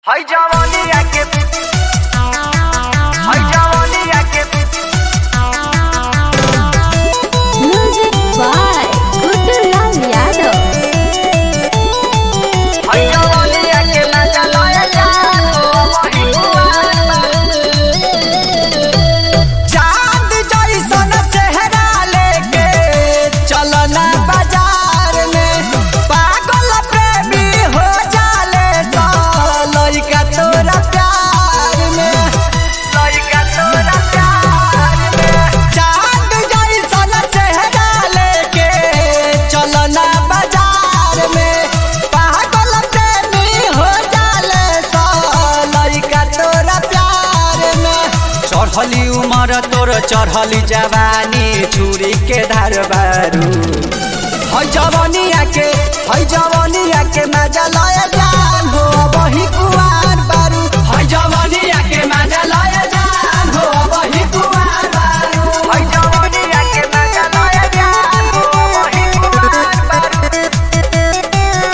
Hay जवानिया के hay जवानिया के Music by Gudulal Yadav. hay जवानिया के ना चलाया जानो वही चांद जैसन चेहरा लेके चलना बाजार में पागल प्रेमी हो जाले तो लइका तोरा प्यार में लइका तोरा प्यार में चांद जैसन चेहरा लेके चलना बाजार में पागल प्रेमी हो जाले तो लइका तोरा प्यार में चढ़ली उमर तोर चढ़ली जवानी छुरी के धार बारू है जवानिया के है जवानिया के मजा लय जान हो वही कुआर बारू है जवानिया के मजा लय जान हो वही कुआर बारू hay जवानिया के ना चलाया जानो वही कुमार बारू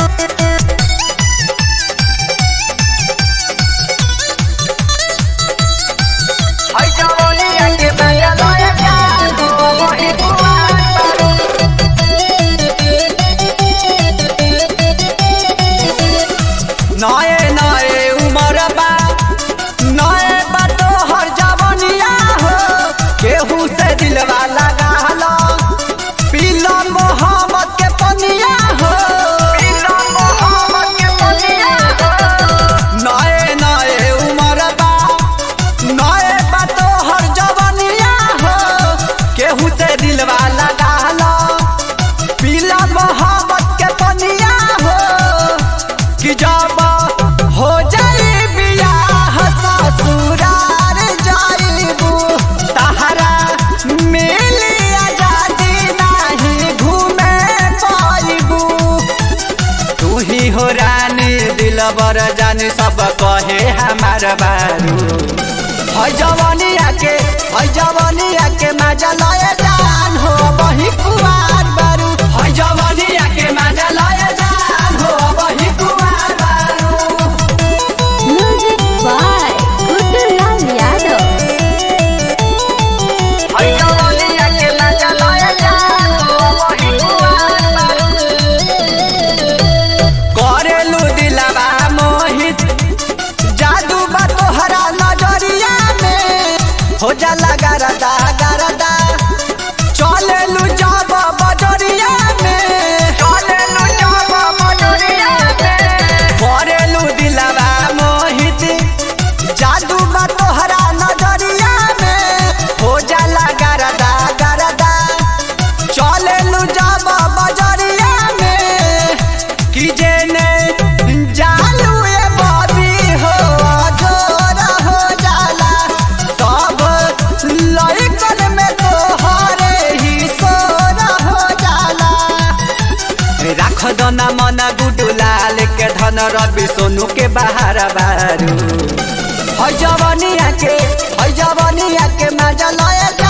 hay जवानिया के ना चलाया जानो वही कुमार बारू नए नए उमर बा नए बा तो हर जवानिया हो केहू से दिलवा लगा लो पीला मोहम्मद के पनिया हो पीला मोहम्मद के पनिया नए नए उमर बा नए बा तो हर जवानिया हो केहू से दिलवा लगा लो पीला मोहब्बत के पनिया हो कि जब हो जाई बियाह ससुरार जाइबू तहरा मिली आजादी नहीं घूमे पाइबू तू ही हो रानी दिलबर जानी सब कहे हमार बारू है जवानिया के है जवानिया के मजा लय जान हो वही कुआर बारू है जवानिया के मजा लय जान हो वही कुआर बारू Music by Gudulal Yadav. hay जवानिया के ना चलाया जानो वही कुमार बारू करेलू दिलवा मोहित जादू बा तोहरा नजरिया में हो जाला गरदा गरदा चलेलू जब बजरिया में चलेलु जब मजरिया में करेलू दिलवा मोहित जादू बा तोहरा नजरिया में हो जाला गरदा गरदा चलेलू जब बजरिया में कि जेने जालू ए बबी हो जोर हो जाला सब लइकन में तोहरे ही सोर हो जाला राख दना मन गुडुलाल के धन रवि सोनू के बाहर बारू है जवानिया के है जवानिया के मजा लय जा